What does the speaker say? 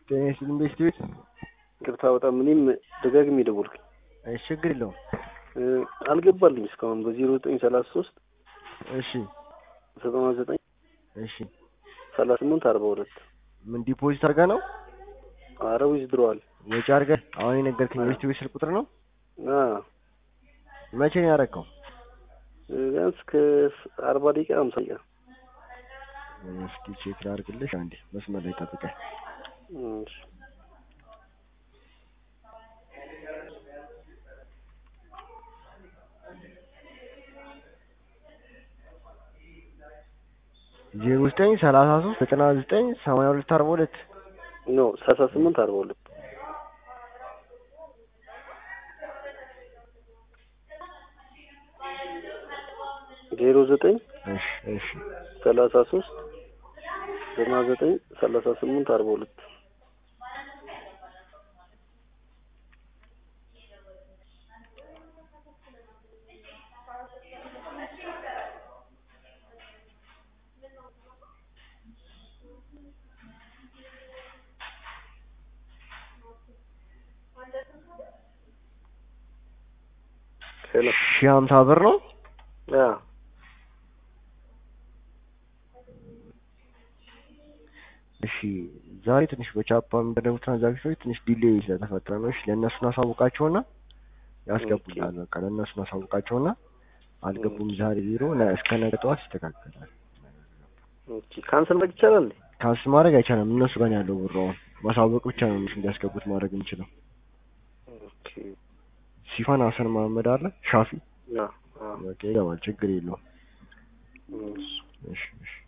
ጤና ይስጥልኝ ቤስት ቤት ቅርታ በጣም እኔም ደጋግሜ ደወልኩኝ እሺ ችግር የለውም እ አልገባልኝ እስካሁን በዜሮ ዘጠኝ ሰላሳ ሶስት እሺ ዘጠና ዘጠኝ እሺ ሰላሳ ስምንት አርባ ሁለት ምን ዲፖዚት አድርጋ ነው አረ ዊዝድሮዋል ወጪ አድርገህ አሁን የነገርከኝ ቤስት ቤት ስልክ ቁጥር ነው አ መቼ ነው ያደረከው ቢያንስ ከአርባ ደቂቃ አምሳ ደቂቃ እስኪ ቼክ ላድርግልሽ አንዴ መስመር ላይ ጠብቀኝ እሺ ዜሮ ዘጠኝ ሰላሳ ሶስት ዘጠና ዘጠኝ ሰማንያ ሁለት አርባ ሁለት ኖ ሰላሳ ስምንት አርባ ሁለት ዜሮ ዘጠኝ እሺ እሺ ሰላሳ ሶስት ዘጠና ዘጠኝ ሰላሳ ስምንት አርባ ሁለት ሄሎ ሺህ ሀምሳ ብር ነው አ እሺ ዛሬ ትንሽ በቻፓ የሚደረጉ ትራንዛክሽኖች ትንሽ ዲሌይ ስለተፈጠረ ነው። እሺ ለእነሱን አሳውቃቸውና ያስገቡልሃል። በቃ ለእነሱን አሳውቃቸውና አልገቡም ዛሬ ቢሮ ነ- እስከ ነገ ጠዋት ይስተካከላል። ኦኬ ካንሰል ማድረግ ይቻላል እንዴ? ካንስ ማድረግ አይቻልም። እነሱ ጋር ነው ያለው ብሩ። አሁን ማሳወቅ ብቻ ነው እነሱ እንዲያስገቡት ማድረግ የምችለው። ኦኬ ሲፋን ሀሰን መሀመድ አለ ሻፊ አ አ በቃ ይገባል። ችግር የለውም። እሺ እሺ እሺ